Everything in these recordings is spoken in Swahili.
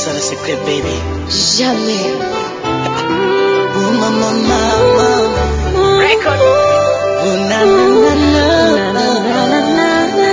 ça le secret, baby. Jamais. Oh, mama, mama. Record. Oh, na, na, na, na.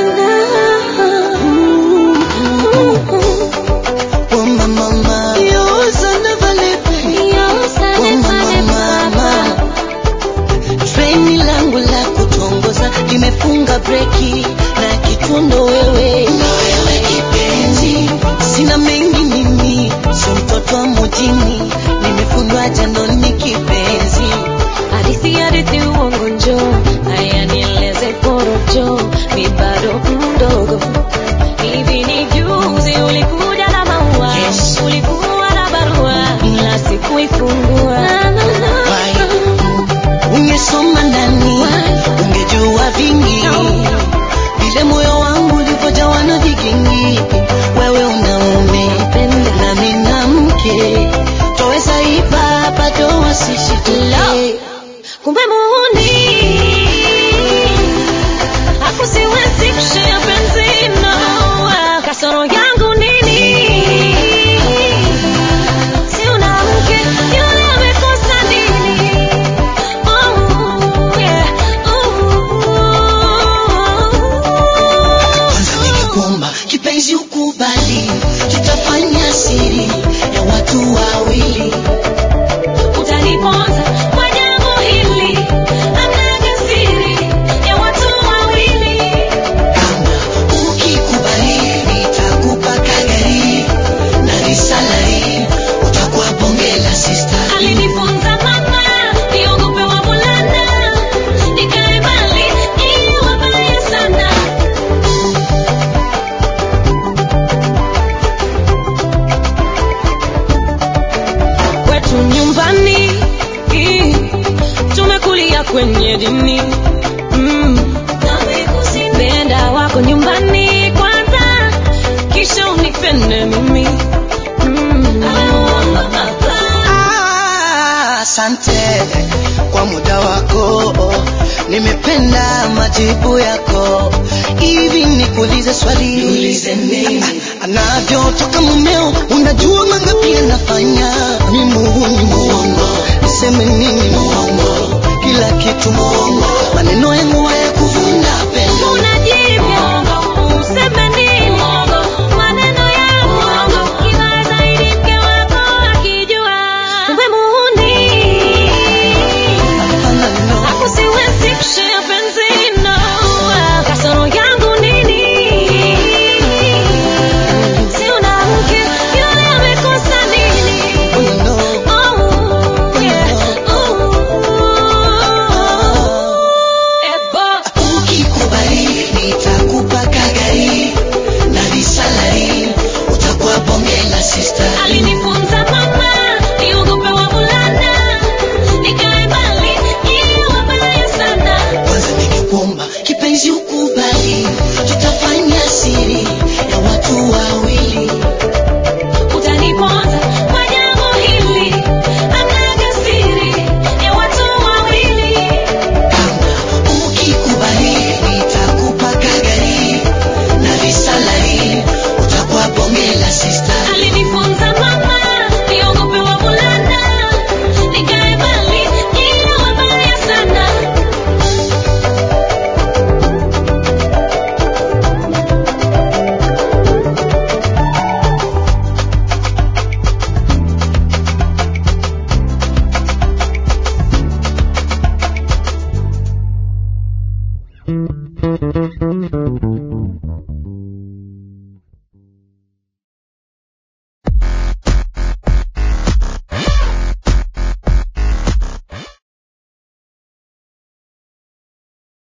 Oh, mama, mama. Yo, ça ne valait pas. Oh, mama, mama. Treni langu la kutongoza limefunga breki na kitundo wewe na wewe kipenzi, sina mengi mimi, si mtoto wa mjini, nimefundwa jandoni kipenzi. Hadithi hadithi uongo njoo, haya nieleze porojo, mi bado mdogo. Hivi ni juzi ulikuja na maua, Yes. ulikuwa na barua, ila sikuifungua. Why? Ungesoma ndani, ungejua vingi, vile moyo wangu ulivyojawa na vigingi. Wewe una mume na mimi na mke, twaweza ipa bado wasishituke. Kumbe muhuni Hapo siwezi kushare penzi na kasoro yangu nini? Si una mke yule amekosa nini? Oh, yeah. Kwanza ningekuomba kipenzi ukubali, tutafanya siri ya watu wawili. Utaniponza kwa jambo hili, hamnaga siri ya watu wawili. Kama ukikubali, nitakupa kagari na risalari, utakuwa bonge la sister. Alinifunza mama niogope wavulana, nikae mbali ili wabaya sana. Kwetu nyumbani tumekulia kwenye dini mm. Penda wako nyumbani kwanza, kisha unipende mimi mm. Ah, Asante kwa muda wako, nimependa majibu yako. Hivi nikuulize swali, niulize nini? Anavyotoka mumeo, unajua mangapi anafanya? Ni muhuni muongo, niseme nini muongo? Kila kitu muongo, maneno yangu haya